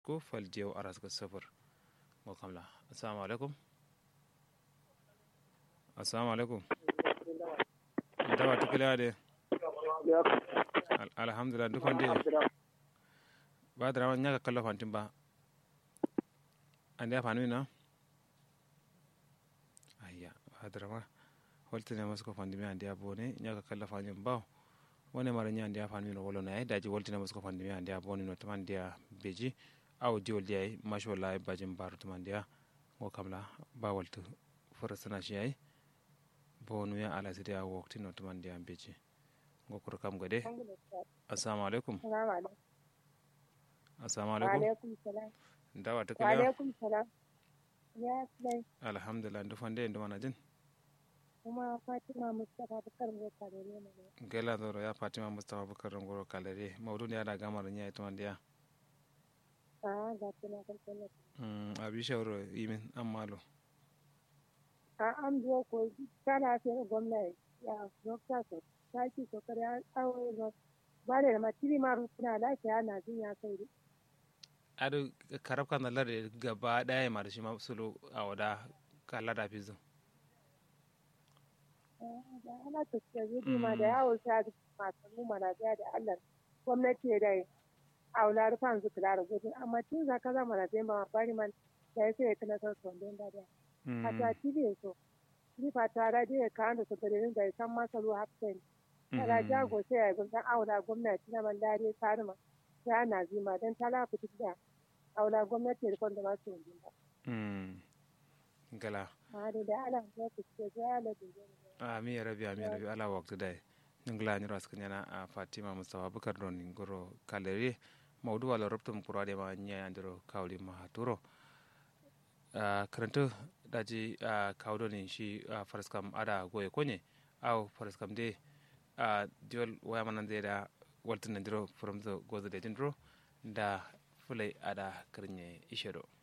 ko fal diyaw aras ga safar mo kamla assalamu alaikum assalamu alaikum dawa tukila de alhamdulillah dukkan de ba da rawan nyaka kala fantin ba ande ya fanu na ayya ba da rawan holti ne masko fandi mi ande ya bone nyaka kala fantin ba wone mara nya ande ya fanu no wolo na daji holti ne masko fandi mi ande ya bone no taman dia beji aw diwol dia masho la bajin baru taman dia ngo kamla ba waltu forasana shi ai bonu ya ala sidi a wokti no taman dia beji ngo kur kam gade assalamu alaikum assalamu alaikum alaikum salam dawa ta wa kila alaikum salam ya sai alhamdulillah ndu fande ndu mana jin kuma fatima mustapha bakar mai kare ne ne gela doro ya fatima mustafa bukar ngoro kalere mawdu ne ada gamar nya ito mandiya a ga tana kan tana mm abi shawro yimin amalo a an biyo ko kana sai gwamnati ya dokta so ta ki so kare aure ba ba da matiri ma rutuna lafiya na jin ya kai adu karab kan lare gaba daya ma da shi ma sulu a wada kala da fizu da ana tafiya zai ma da yawo ta da masu numa na biya da Allah gwamnati da aula rufan su kula da gudu amma tun zaka zama da zai ma bari man da ya sai kana son son don da da a ta tibe so ni fa ta ra da ka da su gare da san masa ruwa hafsen ala jago sai ya bin dan aula gwamnati na man dare tarima ya na zima dan tala fitu da aula gwamnati da kon da ba su yi ba gala a da da ala ya fitu da ya la da ami ya rabi ami ya rabi ala waktu dai ningla nyiro askanyana a fatima mustafa bukar don ngoro kalere mawdu wala robtum kurade ma nya andiro kawli ma haturo a karanto daji a kawdo ni shi a faraskam ada goye konye aw faraskam de a diol waya manan de da waltin ndiro from the gozo de dindro da fulai ada karnye ishero